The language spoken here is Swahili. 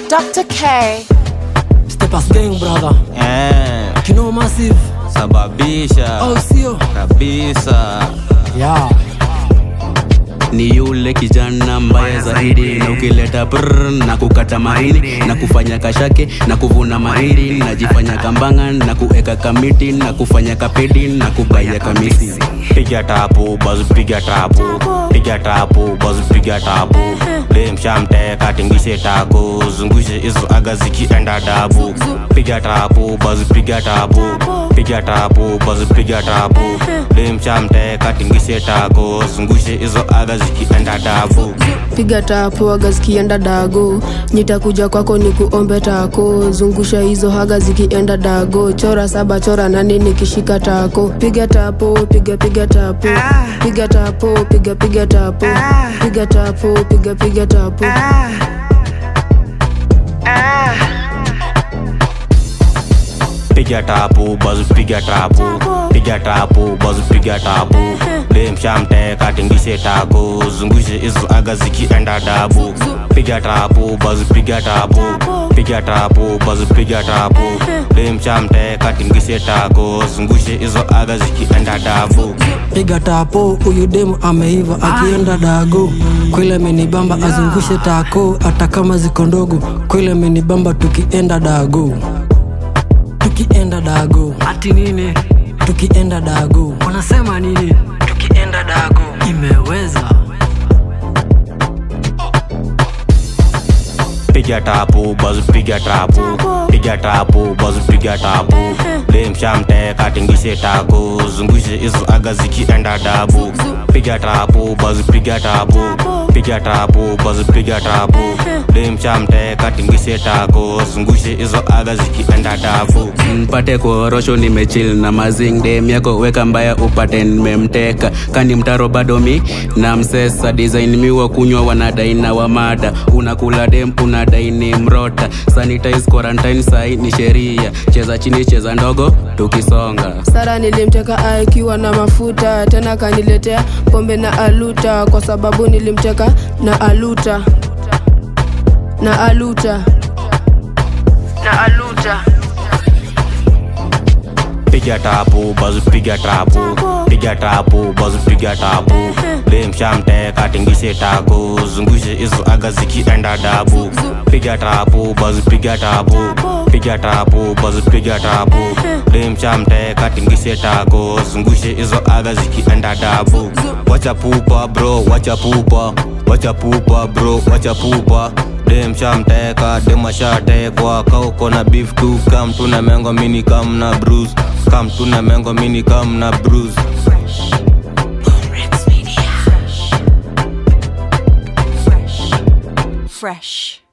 Dr. K. Stepas gang brother Eh, Kino massive sababisha au sio? kabisa Yeah. ni yule kijana mbaya zaidi na ukileta brr na kukata mahindi na kufanya kashake na kuvuna mahindi najifanya kambanga na kueka kamiti na kufanya kapedi na kubaya kamisi piga tapu baz piga tapu piga tapu baz piga tapu lemshamte katingishe taku zungushe hizo aga zikienda dabu piga tapu baz piga tapu piga tapu baz piga tapu lemshamte katingishe taku zungushe hizo aga zikienda dabu piga tapo aga zikienda dago nitakuja kwako ni kuombe tako zungusha hizo haga zikienda dago chora saba chora nane nikishika tako piga tapo piga piga tapo piga tapo piga piga tapo piga tapo piga piga tapo piga tapu baz piga tapu piga tapu baz piga tapu lemshamte katingishe taku zungushe hizo aga zikienda dabu piga tapu baz piga tapu piga tapu baz piga tapu lemshamte katingishe taku zungushe hizo aga zikienda dabu Piga tapo, huyu demu ameiva akienda dago. Kweli amenibamba azungushe tako, hata kama ziko ndogo. Kweli amenibamba tukienda dago, tukienda dago. Ati nini? Tukienda dago. Wanasema nini? Tukienda dago. Imeweza. piga tapu baz piga tapu piga tapu baz piga tapu lemshamte katingishe taku zungushe hizo aga zikienda dabu piga tapu baz piga tapu piga tapu baz piga tapu lemshamte katingishe taku zungushe hizo aga zikienda dabu mpate korosho nimechil na mazing dem yako weka mbaya upate nimemteka kani mtaro bado mi na msesa design miwa kunywa wanadai na wamada unakula dem unadai ni mrota sanitize quarantine sai ni sheria cheza chini cheza ndogo tukisonga sara nilimteka akiwa na mafuta tena kaniletea pombe na aluta kwa sababu nilimteka na aluta na aluta na aluta piga tapu baz piga tapu piga tapu baz piga tapu lemshamte katingishe taku zungushe hizo aga zikienda dabu piga tapu baz piga tapu piga tapu baz piga tapu lemshamte katingishe taku zungushe hizo aga zikienda dabu wacha pupa bro wacha pupa wacha pupa bro wacha pupa dem shamteka dem ashatekwa kauko na beef tu kam tuna mengo mini kam na bruise kam tuna mengo mini kam na bruise Fresh.